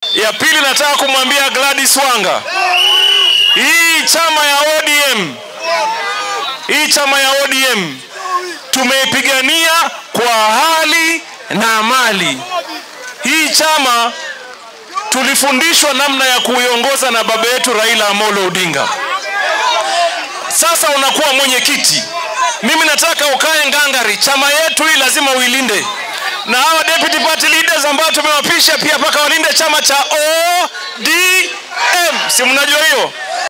Ya pili nataka kumwambia Gladys Wanga, hii chama ya ODM, hii chama ya ODM tumeipigania kwa hali na mali. Hii chama tulifundishwa namna ya kuiongoza na baba yetu Raila Amolo Odinga. Sasa unakuwa mwenyekiti, mimi nataka ukae ngangari, chama yetu hii lazima uilinde, na hawa deputy party leaders ambao tumewapisha pia mpaka walinde chama cha ODM, si mnajua hiyo?